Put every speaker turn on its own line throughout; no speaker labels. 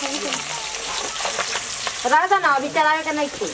राजा ना अभी चलावे के नहीं थी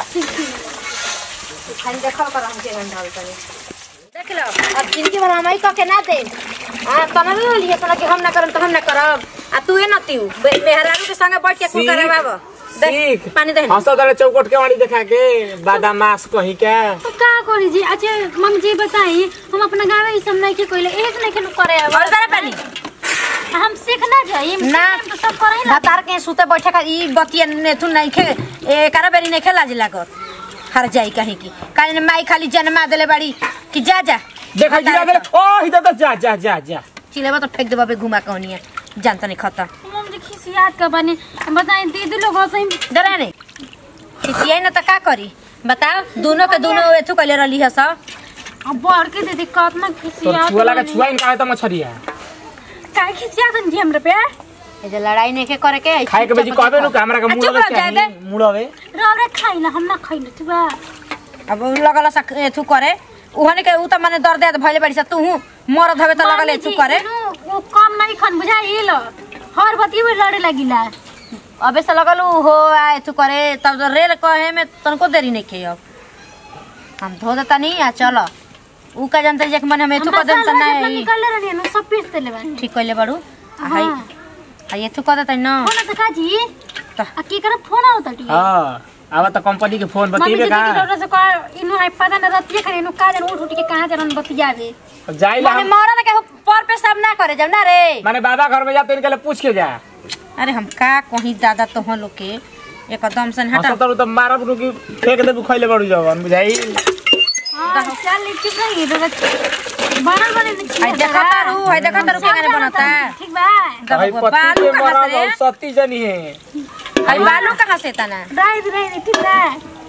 खाली देखल कर हमके घंटा करे देख लो अब जिंदगी भर हम ही कह के ना दे हां तना ले लिए तना कि हम ना करम तो हम ना करब आ तू ना तीऊ मेहरारू के संगे बैठ के कुल
सीख,
करे बाबा
सीख
देख पानी दे
हंसो तारे चौकट के वाणी देखा के बादामास कहीं के
तो का करी जी अच्छा मम्मी जी बताई हम अपना गाँव में ई सब नहीं के कोइले एहे से नहीं के करे अब
और दे पानी
हम सीख ना जाई
ना।
तो सब करे ना
भतार के सुते बैठे का ई बतिया नेथु नहीं खे ए करा बेरी नहीं खेला जिला कर हर जाई कहीं की काहे माई खाली जन्मा देले बाड़ी कि जा जा
देखा गिरा दे ओ इधर तो जा जा जा जा
चिलेबा तो फेंक देबा बे घुमा कौनिया जानता नहीं खता
मम्मी जी खिसियात का बने बताई दीदी लोग सही
डरा नहीं खिसियाई ना तो का करी बताओ दोनों के दोनों एथु कइले रहली है सब
अब बढ़ के दीदी कितना
तो
खिसियात
छुआ लगा
बानी।
छुआ इनका तो मछरिया
काहे खिसियात जी हमरे पे
ए जे लड़ाई नहीं के करे के
खाए के बेजी कहबे नु हमरा के
आ, चुप
मुड़वे
रह, जाए दे।
चाहिए मुड़वे
रौरे खाइला हम ना खाइले तू बा
अब उ लगल सा एथु करे उहने के उ त माने दर्द दे भइले बाड़ी सा तू मरद हवे त लगल एथु करे
वो कम नहीं खन बुझाइल हर बती में लड़े लगिला
अबे से लगल उ हो आ एथु करे तब तो रेल कहे में तनको देरी नहीं के अब हम धो देता नहीं आ चलो उ का जानते जे कि माने हम एथु कर देम त नहीं
निकल रहनी नु सब पीस देले बानी
ठीक कइले बाड़ू आ हाई
हाँ।
आ एथु कर देता न
फोन त काजी
त
आ की करे फोन आवत टी
हां अब तो कंपनी के फोन
मम्मी
बतीबे
जी
का
की डर से कर इनु आई पता न रतिए खरे इनु का जन उठ उठ के कहां जन बतियावे
जाइला
माने
हम
मरद के पर पे सब ना करे जब ना रे
माने बाबा घर में जा तो इनके लिए पूछ के जा
अरे हम का कहीं दादा तो हम लोग के एकदम से हटा
हंसो तो मारब रुकी फेंक देबू खइले बड़ू जवन बुझाई
हां चल चुप रही इधर बनल बने
हाय देखा तारू हाय देखा तारू केने बनता
ठीक बा
भाई
दबो,
पति
बालू
के
कहाँ
मरब
से रे?
और सती जनी है
हाय बालू कहाँ से तना
राई राई ठीक बा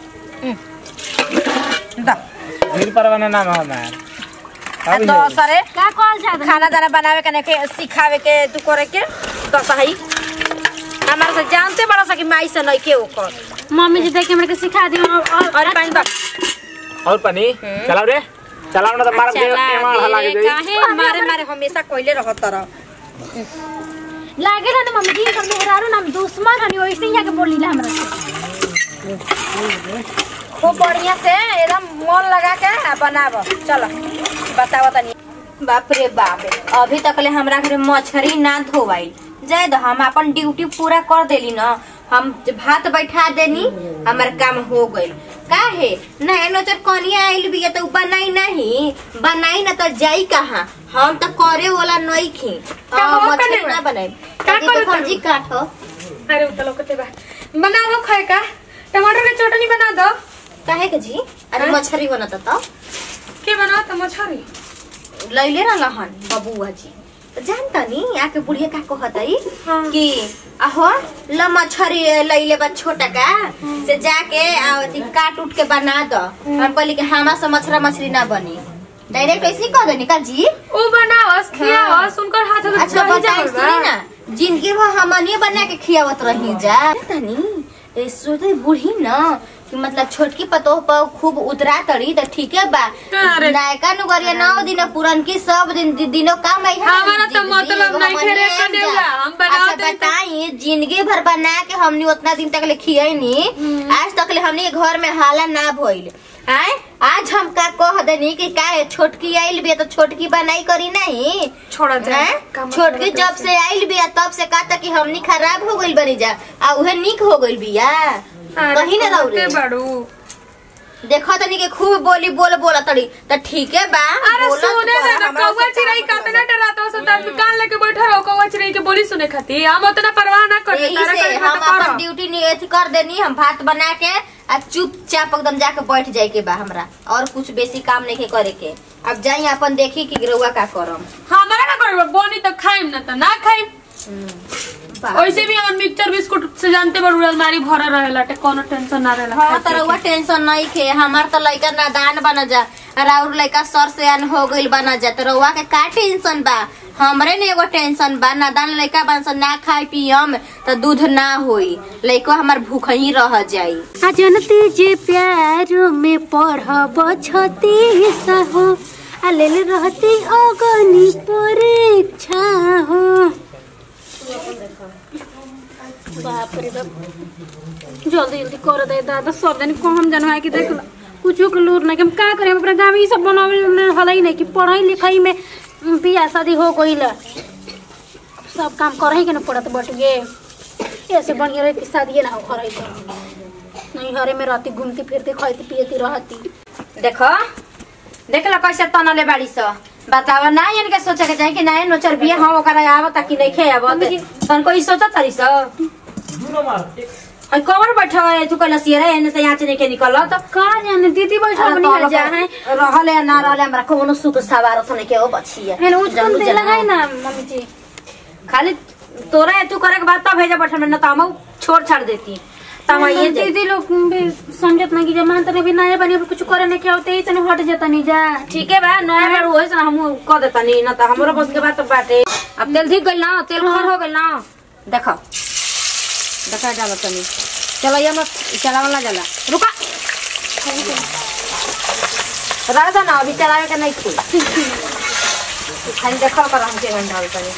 द
भीड़ परवाना नाम है हमार
आ
अब
तो
ये।
सरे
का कॉल जा
खाना दाना बनावे के के सिखावे के तू करे के तो सही हमारे से जानते बड़ा सा कि माई से नहीं के ओकर
मम्मी जी देख के हमरा के सिखा दी और
और पानी बा
और पानी चलाओ रे चलाओ ना तो मारब के
चला
एमा हला के
दे,
जाई
काहे मारे मारे हमेशा कोइले रहत रह
लागे ना मम्मी जी हम मेहरारू नाम दुश्मन हनी वैसे ही आके बोली ला हमरा से
खूब बढ़िया से एकदम मन लगा के आ बनाब चलो बताओ तनी बाप रे बाप अभी तक ले हमरा घर मछरी ना धोवाई जाए दो हम अपन ड्यूटी पूरा कर देली ना हम भात बैठा देनी हमार काम हो गइल काहे ना एनो चर कनिया आइल बिया तो उ बनाई नहीं बनाई ना तो जाई कहाँ हम तो करे वाला नहीं खी
हो
मछली
कने
ना
बा?
बनाई
का
ये तो
करत
सब्जी काटो
अरे उतलो कते बा बना दो खाए का टमाटर के चटनी बना दो
काहे के जी अरे
हाँ?
मछली बनता तो
के बना तो मछरी
लैले रहन बबुआ जी तो जानता नी आके बुढ़िया का कहतई
हाँ।
कि अहो ल मछरी लैले बा छोटा का से जाके आ अथी काट उठ के बना दो हम कहली कि हमा से मछरा मछली ना बनी डायरेक्ट ऐसे ही कह देनी का जी
ओ बनावस खियावस उनकर हाथ में
अच्छा
दही
बताई
जामल बा।
सुनी ना जिंदगी भर हमनिए बना के खियावत रही जा तनी ए सोते बूढ़ी न कि मतलब छोटकी पतोह पर खूब उतरा तड़ी त ठीके बा
अरे।
नायका नुगरिया नौ दिन पुरनकी सब दिन दि- दिनों काम है
हमारा तो मतलब नहीं खेरे कनेउला, हम बनावत
अच्छा
हई तो-
बताई जिंदगी भर बना के हमनी उतना दिन तक ले खियनी आज तक ले हमनी के घर में हाला ना भइल आय आज हम का कह देनी कि का है, छोटकी आइल भी तो छोटकी बनाई करी नहीं
छोड़ा जाए
हैं?
का मतलब
छोटकी
है
जब से आइल बिया तब से कहता कि हमनी खराब हो गइल बनी जा आ उहे निक हो गइल बिया
अरे
कहीं ना
बहुते
रौरे
बड़ू
देखो तनी के खूब बोली बोल बोला तड़ी त ठीके बा
अरे
बोलत
सुने
कर,
दे ना
हमरा
कौवा
से
चिड़ै
का
कतना डराता हो सब आदमी कान लेके बैठा रहो कौवा चिड़ै के बोली सुने खातिर हम उतना परवाह ना करते
यही
तारा
से
करे
हम
तो
अपन
करो
ड्यूटी नहीं अथी कर देनी हम भात बना के आ चुपचाप एकदम जाके बैठ जाए के बा हमरा और कुछ बेसी काम नहीं के करे के अब जाई अपन देखी कि रउआ का करम
हमारा ना करबो बोनी तो खाइम ना तो ना खाइम
बा-
वैसे भी हमर मिक्सचर बिस्कुट से जानते बड़ अलमारी भरा रहेला टे कोनो टेंशन ना रहेला
हाँ
खाए
तो रउआ टेंशन नहीं खे हमार तो लइका नादान बना जा और लइका सर से अन हो गइल बना जा तो रउआ के का टेंशन बा हमरे ने एगो टेंशन बा नादान लइका बन सन ना खाई पियम तो दूध ना होई लइका हमार भूख ही रह जाई
आ जनती जे प्यारो में पढ़ब छती सहो आ लेल रहती अगनी परीक्षा हो बाप रे बाप जल्दी जल्दी कर दे दादा सब जन को हम जनवा के देख ला कुछो के लूर ना कि हम का करे अपना गांव में ई सब बनावे हल ही नहीं कि पढ़ाई लिखाई में बियाह शादी हो गईल सब काम करही के ना पड़त बटुए ऐसे बढ़िया रहे कि शादी ना हो करही तो नहीं हरे में रहती घूमती फिरती खाती पियती रहती
देखो देख लो कैसे तनले बाड़ी स बतावा ना यानी के सोचे के जाए कि ना नोचर बिया हम ओकरा आवत कि नहीं खे आवत तन कोई सोचत तरी स हई कवर बैठो है तू कहला सियरा एने से यहाँ से नहीं के निकलत
का जाने दीदी बैठा बनी है जा है
रहले या ना रहले हमरा कोनो सुख सवार थने के ओ बछिए
है उचकन दे लगाई ना मम्मी जी
खाली तोरा तू करे के बात तब भेजा बैठल में ना तो हम छोड़ छाड़ देती तब ये जे
दीदी लोग भी समझत ना कि जमान तने भी नया बनी कुछ करे नहीं क्या होते ही हट जाता नहीं जा
ठीक है बा नया बार होए से हम क देता नहीं ना तो हमरो बस के बात तो बाटे अब तेल ठीक गइल ना तेल खर हो गइल ना देखो देखा जाला तनी चलो ये मत चलावा ना जाला रुका रह जा ना अभी चलावे के नहीं थी खाली देखल कर हम के घंटा तनी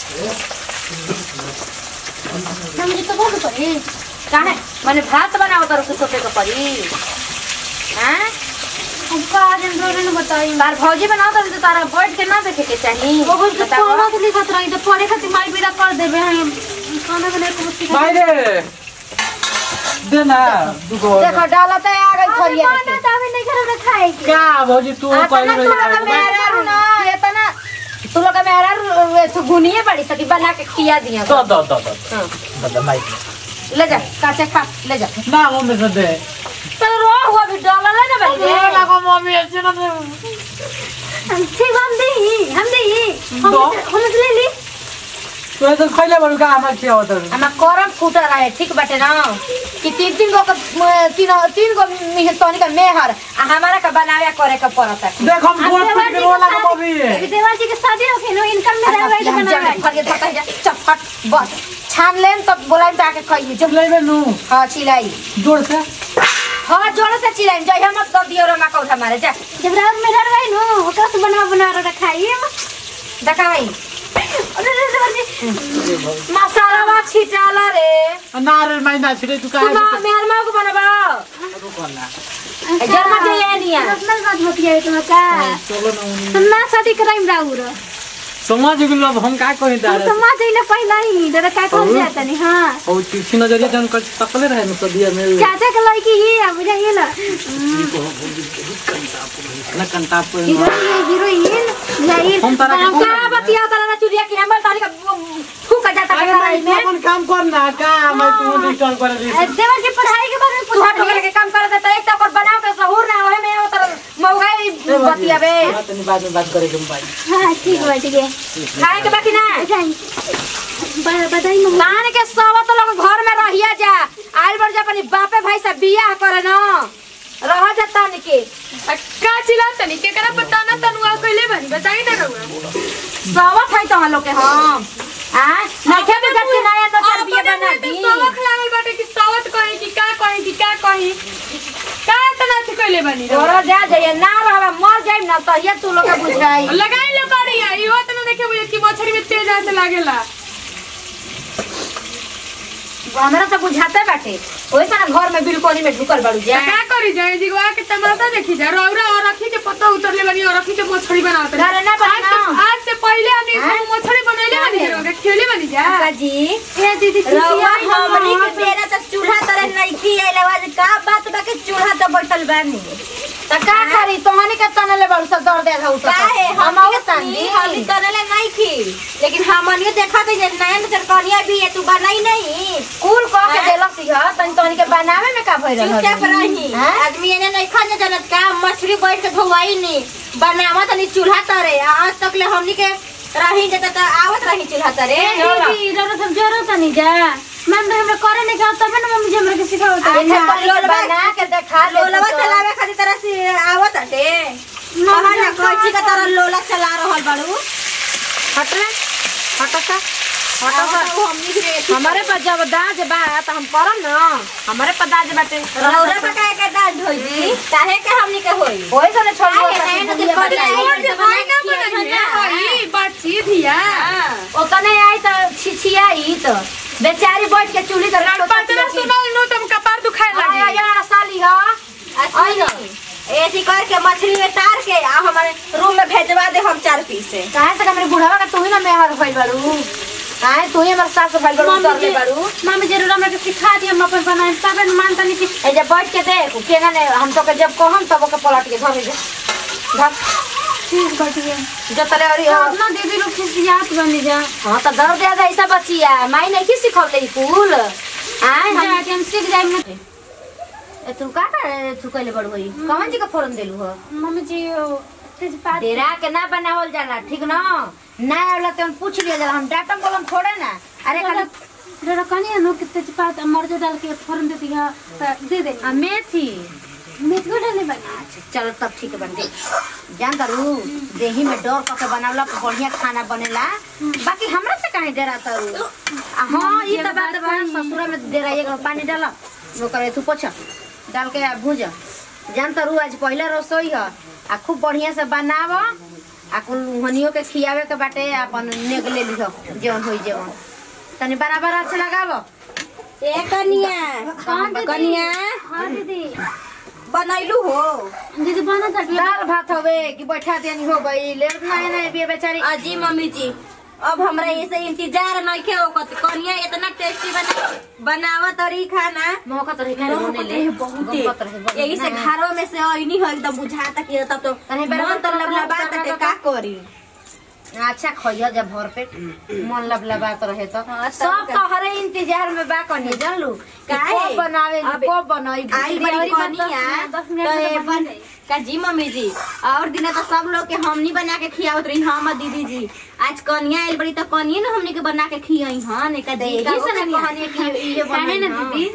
मम्मी जी तो बहुत करे
काहे माने भात बनाओ तर कुछ सोचे के पड़ी हैं
हम का जन रोने न बताई
तार भौजी बनाओ तर तो तारा बैठ के ना देखे के चाहिए
वो कुछ
बताओ।
पढ़ा के लिखत रही तो पढ़े खातिर माई बेटा कर देबे हम खाना बना के मुश्किल
मायरे दे ना दुगो
देखो डाला तो आ गई थरिया
खाना
में
तो अभी नहीं घर में खाए के
क्या भौजी तू
आ,
पहले
तना तू लोग मेरा रू ना ये तना तू लोग मेरा रू तू गुनिए पड़ी सकी बना के खिया दिया
दो दो दो दो
हाँ,
दो माई
ले जा काचे खा ले जा
ना मम्मी से दे
तो रो हुआ भी डाला ले ना बल्ले
लगो मम्मी ऐसे ना दे
हम ठीक हम दे हम दे हम
दो।
हम ले ली
तू ऐसे खइले बड़ू का हमरा खिया होता
हमार करम फूटा रहे ठीक बाटे ना कि तीन तीन गो के- म- तीन तीन गो मिहतनी का मेहर आ हमारा का बनावे करे के पड़ता
देख हम गोल पे के रोला का मम्मी
देवर जी के शादी होखे नो इनकम में रहवे तो बनावे
चपट बस छान लेन तब बोला जाके खाइए जो
लेबे नु
हाँ चिलाई
जोड़ से
हाँ जोर से चिलाई जय हम मत दियो रे मका उठा मारे जा
जब रात में रहवे नो ओकरा से बना बना के खाइए
देखा भाई
अरे रे देवर जी
मसाला बा छिटाला रे
ना रे माई ना छिड़े तू
तू
काहे
ना मेहर माँ को बनबा
रुको ना
जन्म के ये नहीं है
पर्सनल बात होती है तुम्हें का
चलो ना उन्हीं।
हम ना शादी कराइम राउर
समझ गेलो अब हम का कहि
हम
दारे
तो मां जइले पहला ही डर का कर जाता नहीं हां
और तीसरी नजरिया जन कर तकले रहे न सदिया में
चाचा के लड़की ही अब जाइए ना
ना कंटा पर
हीरोइन हीरोइन जाइए
हम तारा के
का बतिया तारा चुरिया की हमर तारी का फूक जाता
अरे
है
माई
में
तू अपन काम कर ना का मैं तू डिस्टर्ब कर दी
देवर जी पढ़ाई के बारे में
तू हट
पूछा
के काम कर देता एक तो बनाओ के सहूर ना होए में उतर मौगाई बतिया बे
तनी बाद में बात करेंगे हम भाई
हां ठीक है ठीक है
खाए के बाकी ना
जाइए ब- बताइए मम्मी
मान के सब तो लोग घर में रहिया जा आइल बड़ जा अपनी बापे भाई से बियाह करे न रह जा तन के
आ, का चिल्ला तनी केकरा पता ना तनुआ कइले बनी बताई ना रहुआ
सब है तो हम लोग के हम आ नखे भी जति नया तो तर बिया बना दी
सबक लागल बाटे कि सावत कही कि का कही कि का कही का तना थी कइले बनी रहुआ?
तोरा जा जाइए ना रहबा मर जाइम ना तो ये तू लोग के बुझाई
लगाई लो करिया इहो तना देखे बुझे कि मछली में तेज ऐसे लागेला
हमरा तो बुझाते बाटे ओइसा ना घर में बिल्कुल में ढुकल बाड़ू जा
का करी जाए जिगवा के तमाशा देखी जा रौरा और रखी के पत्ता उतरले बनी और रखी के मछली बनावत रही।
घरे ना
आज
बना
से- आज से पहले हमने
हाँ?
मछली बनैले बनी जा रहुआ, खेले बनी जा
जी
ए दीदी
रउआ
चिचिया
हमनी के बेरा त चूल्हा तरह नइखी आइल आवाज का बात बा के चूल्हा त बैठल बानी त का करी तोहनी के तनले बड़ सब दर्द है उठ काहे हम आवे सांदी हम तनले नइखी लेकिन हमनी देखा त जे नया नजर कनिया भी है तू बनाई नहीं कुल क के देलक सी ह तनी तोहनी के बनावे में का भइल रहल चुपचाप रही आदमी एने नहीं खा जनत का मछली बैठ के धोवाई नहीं बनावा तनी चूल्हा तरे आज तक ले हमनी के रही जत त आवत रही चूल्हा तरे
दीदी जरूरत सब जरूरत नहीं जा मैम हमरा करे नहीं का तब ना मम्मी जी हमरा के सिखावत है
बना के देखा लोलवा चलावे खातिर तरह से आवत हटे कहा ना कैची का तरह लोला चला रहल बाड़ू हट रे हट सा हट सा हमारे पास जब दाज बा त हम करम न हमारे पास दाज बाटे रौरा पे काहे के दाज होई जी काहे के हमनी के होई होई सने छोड़
और जे भाई ना बनैले हई बातचीत हिया
ओतने आई त छिछियाई त बेचारी बैठ के चूल्ही तर लाड़ो
पचरा सुनल नु तुम कपार दुखाए
आया
लगी
यार साली ह आई ऐसी करके मछली में तार के आ हमारे रूम में भेजवा दे हम चार पीस से
काहे से मेरे बुढ़ावा का तू ही ना मेहर भइल बारू काहे तू ही हमर सास भइल बारू
मम्मी
उतर ले
जी-
बारू मम्मी जरूर हमरा के सिखा दी हम अपन बनाए तबे न मानता नहीं कि
ए जब बैठ के देख केना ने हम तो के जब कहम तब ओके पलट के धर दे धर
चीज घटिए
जो तले अरी
अपना दीदी लोग खिसियात बनी जा
हां तो दर दे ऐसा बचिया माई नहीं की सिखौले ई कुल आय हम
जाके हम सीख जाए ना
ए, तू का कर तू कहले बड़ होई कौन जी का फोरन देलू हो
मम्मी जी ओ, तेजपात
डेरा के ना बनावल जाला ठीक ना ना आवला तो हम पूछ लिया जाला हम डाटम कलम छोड़े ना अरे खाली
जरा कनी है नो कि तेजपात मर्च डाल के फोरन दे दिया त दे दे
आ, मेथी
मेथ को डाले बनी
चलो तब ठीक बन दे जान करू देही में डर क के बनावला पर बढ़िया खाना बनेला बाकी हमरा से काहे डरा तरू आ हां ई त बात बा ससुरा में डेरा एक पानी डाला वो करे तू पोछ डाल के आ भूज जान तरू आज पहला रसोई ह आ खूब बढ़िया से बनाव आ कुल हनियो के खियावे के बाटे अपन नेग ले लिह जेवन होई जेवन तनी बराबर अच्छा लगाव ए कनिया
कौन दीदी?
कनिया
हां दीदी
बनैलू हो
दीदी बना था
दाल भात हवे कि बैठा देनी हो गई ले नहीं नहीं बिया बेचारी
अजी मम्मी जी अब हमरा ऐसे इंतजार नहीं खे ओकत कनिया इतना टेस्टी बना बनावा तरी खाना
मौका तो रहे होने ले
बहुते
गमत रहे
यही से घरों में से आईनी हो एकदम बुझाता कि तब तो
तनी बराबर
मन तो लबलबा तटे का करी
अच्छा खइया जब भर पेट मन लबलबात रहे तो
हाँ, तब
सब
का।
तो हरे इंतजार में बा कनी जान लू
काहे?
कब बनावे
अब-
कब बनाई
आई बड़ी कनिया
दस
तो
मिनट में
ये
बन
बन
जाई।
का जी मम्मी जी और दिन तो सब लोग के हमनी बना के खियावत रही हम और दीदी जी आज कनिया आइल बड़ी तो कनिया ना हमनी के बना के खियाई हां ने का जी
यही
का
से ना कहनी कि ये
काहे
बने
ना दीदी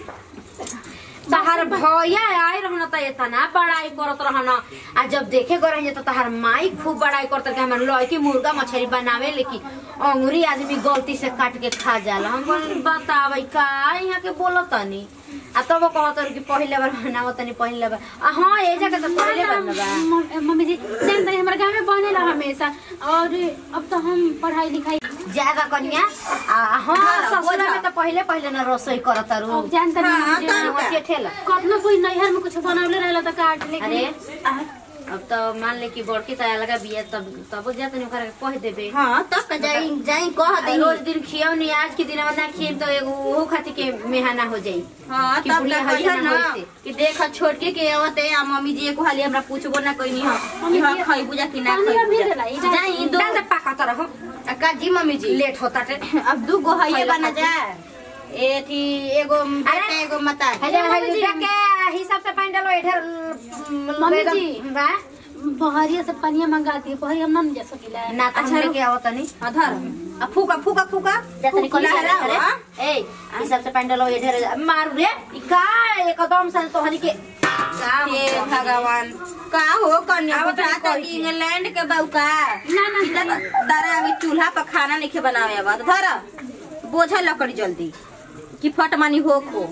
तहार भैया आए रहना त इतना बड़ाई करत रहना आ जब देखे गो रही तो तहार माई खूब बड़ाई करत रहे हमर लड़की मुर्गा मछली बनावे लेकिन अंगुरी आदमी गलती से काट के खा जाला हम बोल बतावे का यहाँ के बोलत तनी आ तब कहत रहे कि पहले बार बनावत तनी पहले बार आ हां ए जगह तो पहले बार ना बा
मम- मम्मी जी जानते हैं हमारे गाँव में बनेला हमेशा और अब तो हम पढ़ाई लिखाई
ज्यादा कनिया आ हां ससुरा में तो पहले पहले ना रसोई करत रहू
अब जानते
हाँ,
हैं
तब
वहाँ के ठेला
कतना कोई नैहर में कुछ बनवले रहला तो काट ले
अरे अब तो मान ले कि बड़की तया लगा बिया तब तब जा तनी ओकरा के कह देबे
हां तब का जाई जाई कह
आ
दे
रोज दिन खियाव नहीं आज के दिन में ना खियम तो एगो ओहो खातिर के मेहना हो जाई
हाँ
कि
तब
बुढ़िया
का
हइये
कहिया
ना
ना
होइसे।
कि देख छोटके के आवते आ मम्मी जी एको हाली हमरा पूछबो ना कइनी हम कि हां खई बुझा कि ना
पानी
खई
अभी
बुझा
देला, ई डाल-
जाई दो
डाल दे पाका तो रहो
का जी मम्मी जी
लेट होता टे
अब दू गो हइये
पहले
बना जा ए थी एगो बेटा एगो माता
हजे हजे के हिसाब से पानी डालो इधर
मम्मी जी।
बा
बहरिया से पनिया मंगा दी बहरिया हम ना जा सकीला
ना तो हम लेके आवत नहीं
अधर आ फूका फूका फूका
जतनी कोली
लहरा,
करे
हाँ?
ए हिसाब से पानी डालो इधर मारू रे ई का एकदम से तो हनी के
हे भगवान का हो कन्या
आवत
बुझा
नहीं
तो
कोई के।
इंग्लैंड के बउका
ना ना
इतना दारा अभी चूल्हा पर खाना नहीं बनावे अब धर बोझा लकड़ी जल्दी कि फट मानी हो को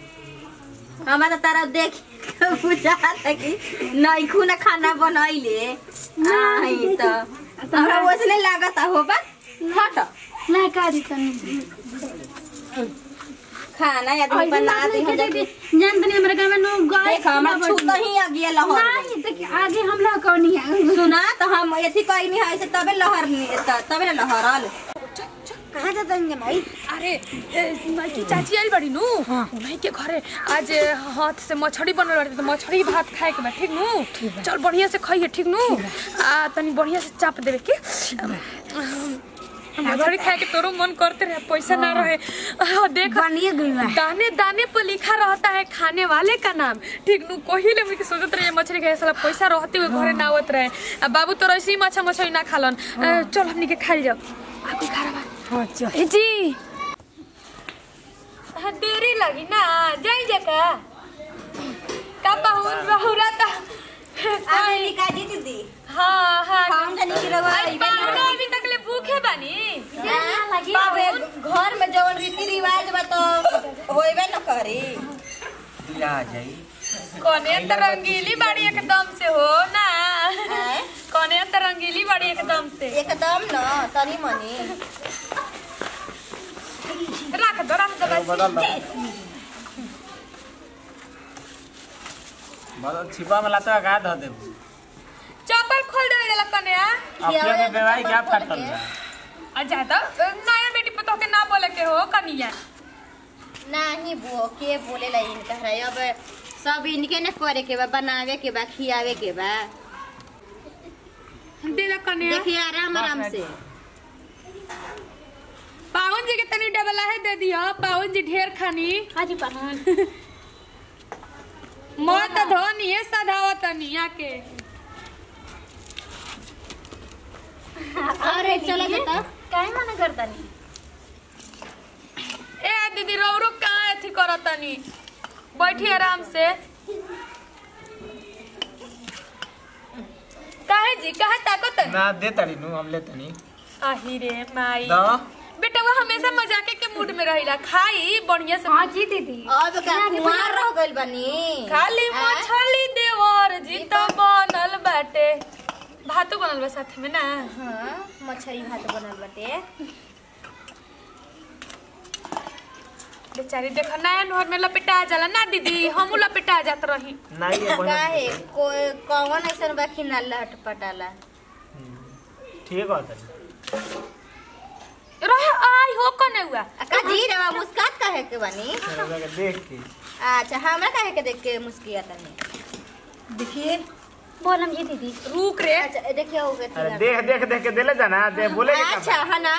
हमारा तारा देख के बुझाता कि नैखू ना खाना बनैले नहीं तो हमरा ओसने लागत हो बा हट
ना का दी तनी
खाना आदमी बना दी हम जाके
जानते नहीं हमारे गाँव में नो गाय
देख हमरा छूत ही आ गया लहर
नहीं देखिए आगे हम लोग कौन है
सुना तो हम एथी कहीं नहीं है से तबे लहर नहीं त- तबे ना लहरल
कहाँ जाता है भाई
अरे ए, माइकी चाची आइल बड़ी नु उन्हीं के घरे आज हाथ से मछली बनल बाटे तो मछली भात खाए के बा ठीक नु चल बढ़िया से खाइए ठीक नु आ तनी बढ़िया से चाप देवे के मछली खाए के तोरो मन करते रहे पैसा ना रहे आ, देख दाने दाने पर लिखा रहता है खाने वाले का नाम ठीक नु कोही ले मुझे सोचत रहे मछली खाए साला पैसा रहते हुए घरे ना आवत रहे आ बाबू तो ऐसे ही माछा मछली ना खालन आ, चल हमनी के खाई जाओ आपको खा रहा ए जी हाँ, देरी लगी ना जाई जका का बहुन बहुरा ता
आवेली का जी दीदी
हाँ हाँ
हम जानी कि रवा
आई पाहुना अभी तक ले भूखे बानी
बाबे घर में जवन रीति रिवाज बा तो होइबे न करी
कोने तो रंगीली बाड़ी एकदम से हो ना
आय?
कोने तो रंगीली बाड़ी एकदम से
एकदम न तनी मनी
रख दो रख दो बच्ची
बदल दो बदल छिपा में लाता का धो दे
चप्पल खोल दे जला कन्या
अपने में बेवाई क्या फाटल है
आ जाता नया बेटी पतो के ना बोले के हो कनिया
नाही बुओ के बोले ला इनका है अब सब इनके ने करे के बा बनावे के बा खियावे के बा
दे दे कन्या
देखिए आराम आराम से
पावन जी के तनी डबला है दे दियो पावन जी ढेर खानी
हाजी पाहुन
मत धोनी है सधाव तनी आके
अरे चलो बेटा
काहे मना करतानी
ए दीदी रौरो कहाँ अथी करतनी बैठी आराम से काहे जी काहे ताकत
ना दे तड़ी नु हम ले तनी
आही रे माई
दो
बेटा वो हमेशा मजाके के मूड में रहिला खाई बढ़िया से
हाँ जी दीदी
अब का कुमार रह गइल बनी
खाली
आ?
मछली देवर जी तो बनल बाटे भातो बनल बा साथ में ना
हाँ मछली भात बनल बाटे
बेचारी देखो नया नहर में लपेटा जाला ना दीदी हमू लपेटा जात रही
नहीं ये बहन
काहे कोई कौन ऐसन बा कि ना लहट पटाला
ठीक है तनी
रहे आई हो कने हुआ
आ, का जी रवा मुस्कात काहे के बनी
तेरे के देख के
अच्छा हमरा काहे के देख के मुस्किया तनी देखिए
बोलम जी दीदी
रुक रे
अच्छा देखिए हो गए
अरे देख देख देख के देले जाना दे बोले के
अच्छा है ना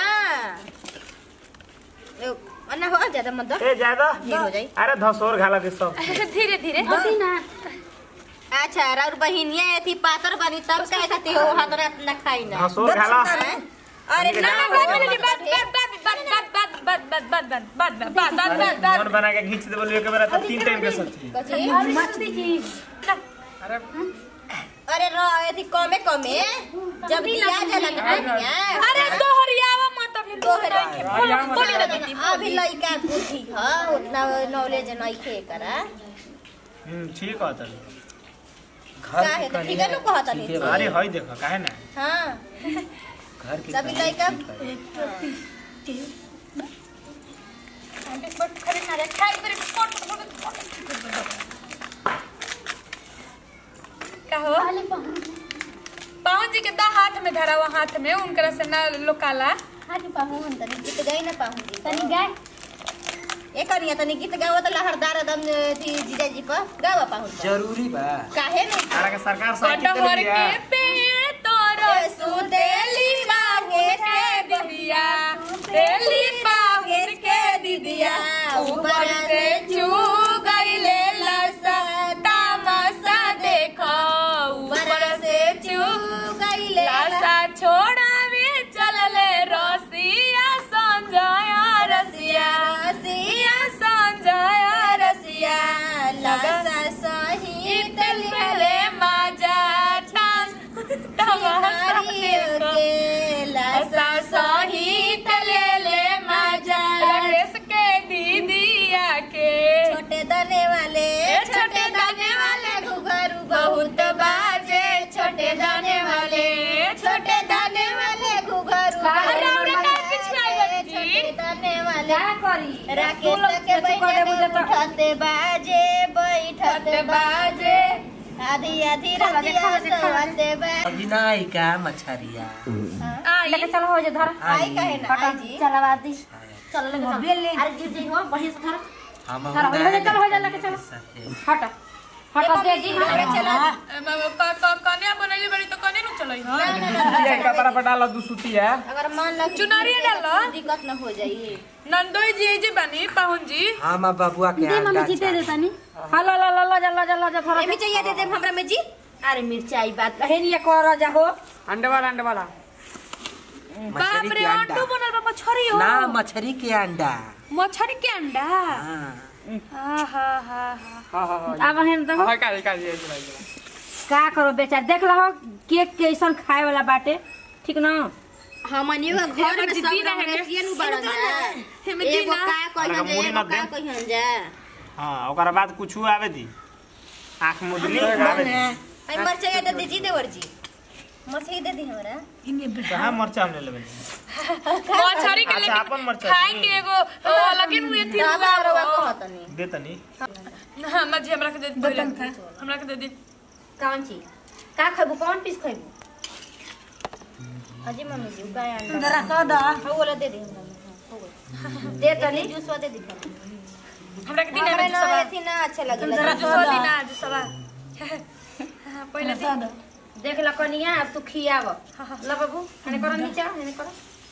ए, अन्ना हो ज्यादा मत दो
ए ज्यादा
जी हो जाई
अरे धसोर घाला के सब
धीरे धीरे
अभी ना
अच्छा राउर बहिनिया थी पातर बनी तब कहे खाती हो हाथ ना खाई ना
धसोर घाला
हैं? अरे
हमके
ना
ना
हो,
बात में बात बात बात बात बात बात बात बात बात बात बात
अरे
बात बात
मन बना के खींच दे बोलिए के मेरा तो तीन टाइम के सच्ची
कथी?
दीदी
अरे
अरे रो थी कमे कमे जब दिया जला ना बनिया
अरे दोहरियावा मत अभी
दोहरा
बोली ना दीदी
अभी लइका बुद्धि ह उतना नॉलेज नहीं खे करा
हम्म ठीक है तनी
काहे तो ठीक है नु कहता नहीं
अरे हई देखो काहे ना
हां
घर की
सभी लइका
खड़े ना रे खाई तेरे का हो
पहले पाहुन
पावन जी के दा हाथ में धरा हुआ हाथ में उनकरा से ना लोकाला
हाजी पाहुन
तनी गीत गई ना पाऊंगी
तनी गाय
ए कनिया तनी गीत गावत लहरदार दम थी जीजा जी पर गावा पाऊं
जरूरी बा
काहे नहीं
अरे के सरकार साइकिल
कटहर
दे
के
दिया
पेड़ तोरो
सुतेली
पाहुन के दीदिया तेली पाहुन के दीदिया ऊपर से चू गईले लसा तामसा देखो ऊपर से चू
गईले
लासा छोड़ावे चलले रसिया संजय रसिया रसिया संजय रसिया
लासा सही
इतल पहले माजा ठान तमाशा देखो
के लासा
लासा सहित ले ले माजा राकेश के दीदिया के
छोटे दाने वाले
ए छोटे दाने वाले
घुघरू
बहुत बाजे छोटे दाने वाले
छोटे दाने वाले घुघरू
अरे अरे काय पिछलाई बाजी
छोटे दाने वाले
क्या करी
राकेश के बैठे उठते बाजे बैठते
बाजे
आधी आधी रतिया सोते बा
अभी नहीं का मछरिया
आई
लेके चलो हो जा धर
आई कहे ना आई जी
चलवा दी चल ले अरे गिर जाई हो बढ़िया से धर
हम
धर, हो जा, चलो, हो जा, लेके चलो। हट हट दे जी
कन्या बनैले बड़ी तो कने नु चलै ह
ये कपड़ा पर डाल दू सुतिया
अगर मान लग
चुनरिया डाल
दिक्कत न हो जाई
नंदोई जी जी बनी पाहुन जी
हम बबुआ के
दे मम्मी
अंडा
जी दे दे
चाही।
तनी हला ला ला ला जा ला जा ला जा थोड़ा
एमी चाहिए दे दे हमरा में जी अरे मिर्चाई बात
कहे नहीं कर जा हो
अंडे वाला अंडे वाला
बाप
मछली
रे
के
अंडू
अंडा
बनल बा मछरी हो
ना मछली के अंडा
मछरी के अंडा
हाँ।
हा हा हा हा
अब हेन तो
हां का का ये
का करो बेचार देख लो केक कैसन खाए वाला बाटे ठीक ना
हमनी का घर में सब
जिद्दी रहे के।
रंगसियन नु बड़न जा
हेमे
एगो
दीना
का
अरे
कहन जा
मुड़ी
एगो
मत
का
दे।
कहन जा
हां ओकरा बाद कुछ आवे दी आंख मुदली आवे दी
आई मरचाई दे दीजिए देवर जी मछली दे दी हमरा
कहाँ मरचा हमने लेबे
मछरी के
अच्छा, अपन
लेकिन
मरचा
खाए
दी।
के एगो अ, लगे नु एथी
दादा रवा
हुआ
कहतनी
दे तनी
हां मजी हमरा के दे दी पहिले। हमरा के दे दी
कौन चीज का खैबू कौन पीस खैबू अजी मम्मी जी का अंडा
जरा कह दा
हो बोला दे दे हमरा हो गइल। दे तनी
जूसवा दे दी
हमरा के दिन
हमरा
में
ना
सवा
एथी ना अच्छा लगे
जुसवा दिन आज सवा हां पहिले दिन
देख ल कनिया अब तू खियाव ल बाबू हने कर नीचा हने कर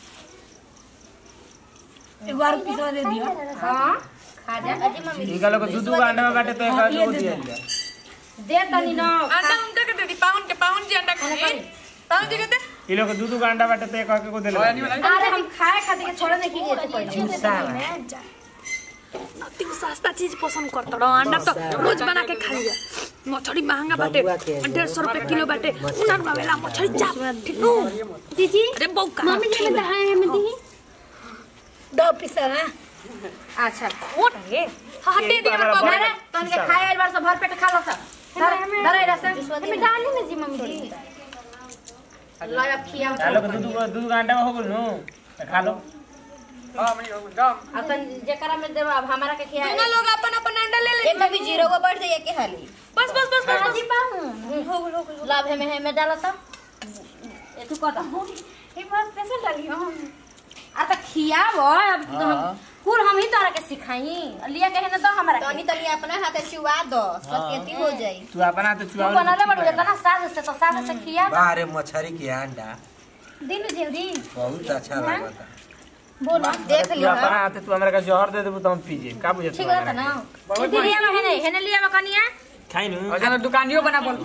एक बार पिसवा दे दियो
हां खा जा
अजी मम्मी
ई का लोग दूध का अंडा में बाटे तो एक आदमी को दिया जा
दे तनी ना
अंडा उनका के दे दी पाउन के पाउन जी अंडा खाए पाउन जी के दे
ई लोग दूध का अंडा बाटे तो एक आदमी को दे ले
अरे हम खाए खातिर के छोड़े नहीं की गए थे पहले
तू सस्ता चीज पसंद करत रहो अंडा तो रोज बना के खा लिया मछली महंगा बाटे डेढ़ सौ रुपए किलो बाटे उना वाला मछली चाप ठीक नु
दीदी
अरे बौका
मम्मी जी में दहाए हमें दी दो पिसा ना
अच्छा
मोट है हां दे दी हमरा बाबू
अरे तन के खाए एक बार से भर पेट खा लो सब धर धर ए रसन
हमें डाली ना जी मम्मी जी
लो अब खियाव
आ लोग दूध का दूध का अंडा में हो गेल नु तो खा लो
अपन जेकरा में देब अब हमारा के खिया
दोनों लोग अपन अपन अंडा ले ले
एक भी जीरो को बढ़ जाइए के हाली
बस बस बस बस
जी पाऊं लाभ है में है में डाला तो ए तू कटा
ये बस कैसे डाली हम
आ त खियाव अब तो हम कुल हम ही तोरा के सिखाई लिया कहे ना तो हमारा के
तनी तनी अपना हाथे चुआ दो सकेती हो जाई
तू अपना तो
तू
चुआ
बनाले बड़ू इतना साल से तो साल से खिया
बाहरे मछली के अंडा
दिनु जल्दी
बहुत अच्छा लगता
बोलो देख
तू
लियो
अपना हाथ तू हमरा का जहर दे देबू तो हम पी जे का बुझे
ठीक रहता ना ए लिया में है नहीं है लिया में कनिया
खाई नु
अच्छा दुकानियो बना बोल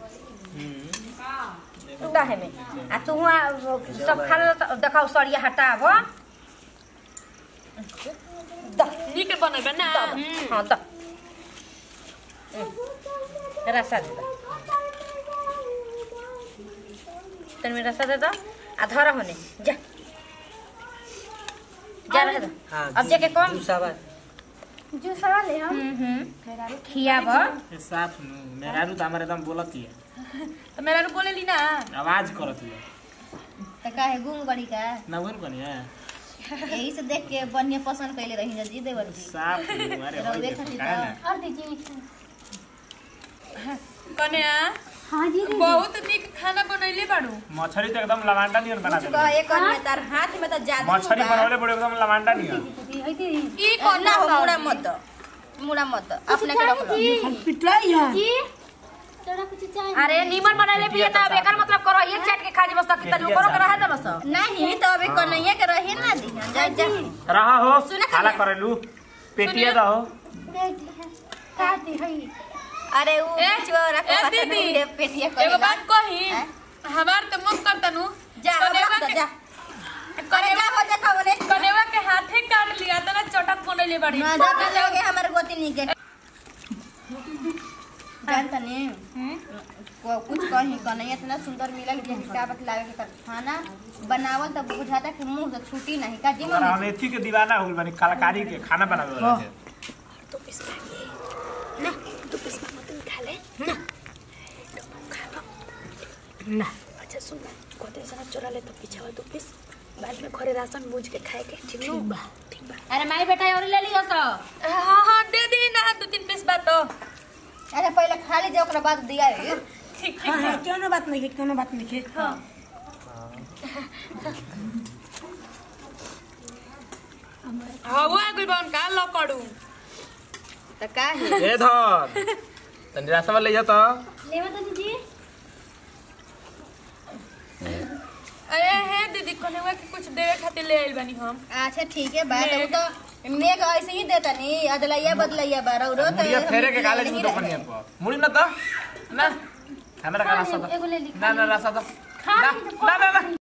उड़ा है में आ तू वहाँ सब खा लो तो देखो सड़िया हटाव
नीक बनैबे ना
हाँ तो रसा दे दो तन में रसा दे दो आ धरा होने जा जा रहे दो
हाँ
अब जाके कौन
दूसरा
जो सवाल है हम
खियाब
साफ नु मेरारू तो हमारे एकदम बोलत ही
तो मेरा नु बोले ली ना
आवाज करत ही
त काहे गुम गड़ी का
ना बोल कनिया
यही से देख के बढ़िया पसंद कैले रही जी देवर जी
साफ नु अरे होई
रउवे
देखो
खातिर
काहे
तो।
ना
और दीजिए
कन्या
हाँ जी दीदी
बहुत नीक खाना बनैले बाड़ू
मछली तो एकदम लवांडा नियर बना
कुछ
दे
कह एक और में तार हाथ में तो जादू
मछली
बा।
बनवले बड़े एकदम लवांडा नियर
दीदी है दीदी
ई
और ना हो
कौन
मुड़ा मत दो मुड़ा मत दो अपने के रख लो
जी थोड़ा कुछ चाहिए
अरे नीमन बनाले पिए त अब एकर मतलब करो ये चाट के खा जे बस तक तनी ऊपरो के रहे दे बस
नहीं तो अभी कन्हैया के रही ना दी जा जा
रहा हो
सुने
खाला
खाली।
करेलू पेटिया दहो
का दी है
अरे वो
ए,
बिचवा रख
ए,
पता
दीदी।
नहीं रे पेटिया
एगो
करेगा
बात कही
हैं?
हमार तो मन करता नु
जा अब
कनेवा
रख दो
के-
जा अरे जा हो जा खबरे
कनेवा के हाथे काट लिया तना चटक बनैले बाड़ी
ना जा तो जाओगे हमारे गोती नहीं के जानता नहीं को- कुछ कहीं कन्हैया इतना सुंदर मिला कि का बतलावे के कर खाना बनावल तब बुझाता कि मुंह से छूटी नहीं का जी
और
मम्मी
हम एथी के दीवाना हो गइल बानी कलाकारी के खाना बनावे वाला के
अच्छा सुन कोते से चोरा ले तो पीछे दो पीस बाद में घरे राशन बूझ के खाए के ठीक नु ठीक बा
अरे माई बेटा और ले लियो सो
हां हां दे दी ना दो तीन पीस बात तो
अच्छा पहले खा लीजिए ओकरा बाद दिया है
ठीक
हाँ हाँ क्यों बात नहीं है क्यों बात नहीं है
हां हवा गुल बाउन का लकड़ू
तो का है
ए धर तनी रास्ता ले जा तो
ले तो दीदी
अरे हे दीदी कनेवा के कुछ देवे खातिर ले आइल बानी हम
अच्छा ठीक है बात वो तो मेघ ऐसे ही देता नहीं अदलैया बदलैया बारह रो तो
मुड़िया फेरे के
हम
काले
नहीं
दूध
रहे।
पनिया पर मुड़ी ना तो ना हमरा का रास्ता दो
एगो ले ली
ना ना रास्ता दो
खा
ना
ली तो
ना ना ना